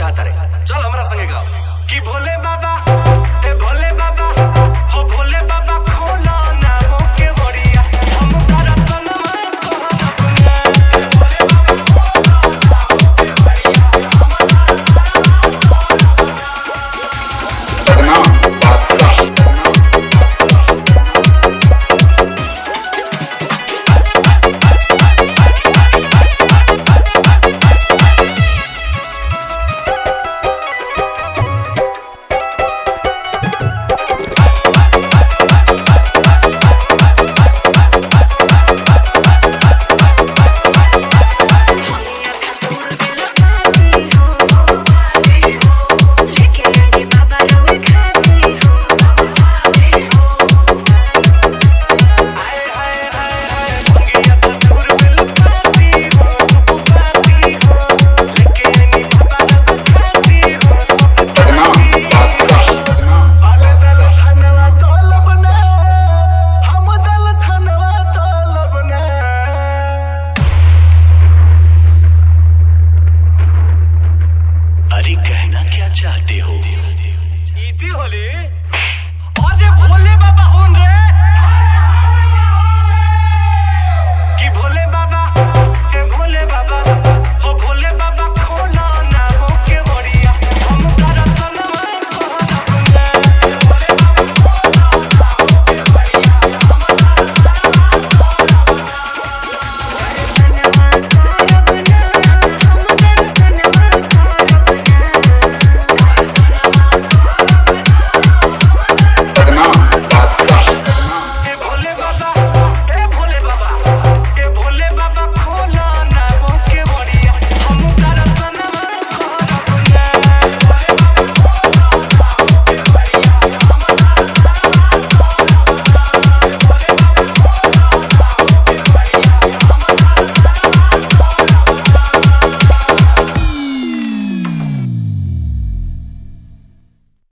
चाहता रे चल हमरा संगे गाओ कि भोले बाबा ए भोले बाबा हो भोले बाबा खोला ना हो के बड़िया हम तारा सनमा कहब ना सदनाम बादशाह हाय हाय हाय हाय मंगिया तो दूर बिल पाती हो तू पाती हो लेके आनी बाबा रंग खाती हो सब सदनाम बादशाह आले दल धनवा तोलब ना हम दल धनवा तोलब ना अरे कहना क्या चाहते हो इति होली